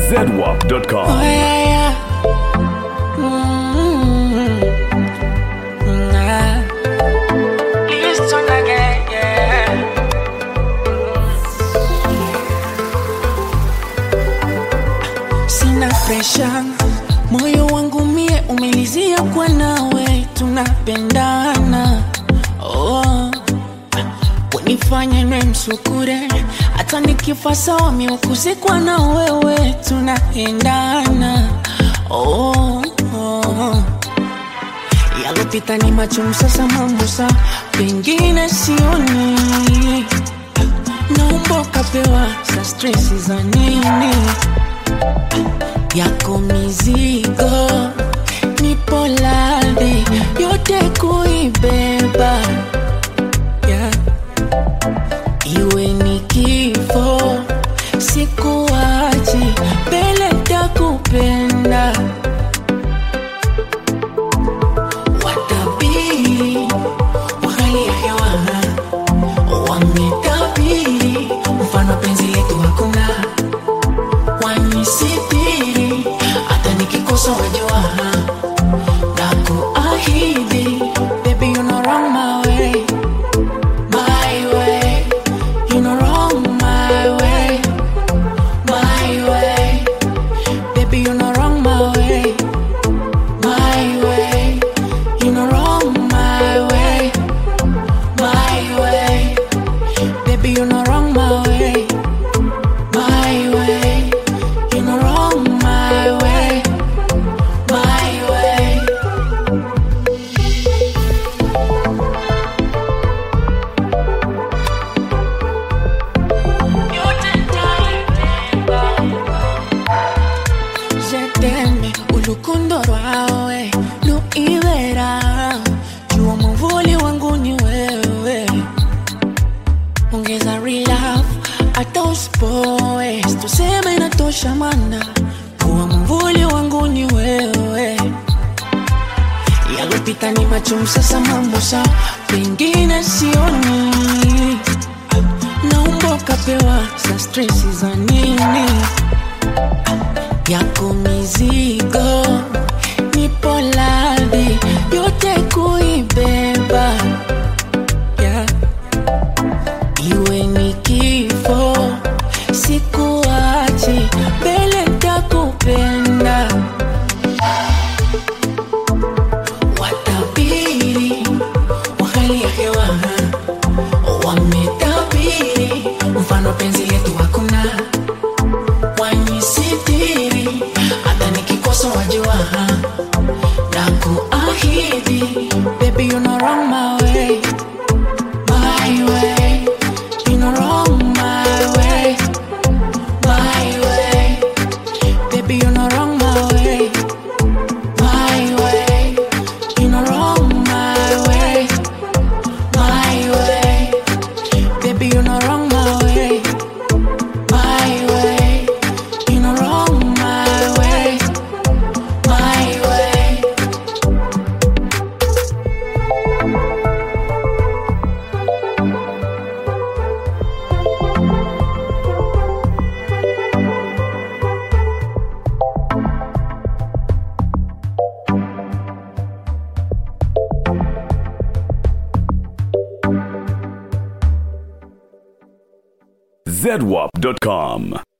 zedwap.com. Oh, yeah, yeah. Mm-hmm. Nah. Listen again, yeah. Sina presha, moyo wangu mie umelizia kwa nawe, tunapendana oh. Wanifanye nwe msukure, hata nikifa sawa miukuzikwa na wewe, tunaendana oh, oh. Yalopita ni machungu, sasa mambo sa pengine sioni, naomba ukapewa sa stresi za nini yako mizigo, nipo radhi yote kuibeba yeah. Iwe ni kifo, sikuachi mbele takupenda. Watabiri wa hali ya hewa wametabiri, mfano penzi letu hakuna wanisitiri, hata nikikosa wajua na kuahidi, baby you know wrong my way my way. You know wrong my way, my way. Baby, you know wrong my way, my way. You know wrong my way, my way. Baby, you know wrong my way, my way. You know wrong my way, my way. Jeteme ulukundo rwawe luibera jua mwavuli wangu ni wewe ongeza relove hata usipoe tuseme inatosha mana kuwa mwavuli wangu ni wewe yalopita ni machum sasa mambo sa pengine sioni naomba ukapewa sa stresi za nini yako mizigo, nipo radhi yote kuibeba yeah. Iwe ni kifo, sikuachi mbele takupenda. Watabiri wa hali ya hewa wametabiri, mfano penzi letu hakuna wanisitiri hata nikikosa wajua na kuahidi baby you know wrong my way my way you know wrong my way my way baby you know wrong my way my way you know wrong my way my way baby you know wrong my way my way. You know wrong my way, my way. zedwap.com.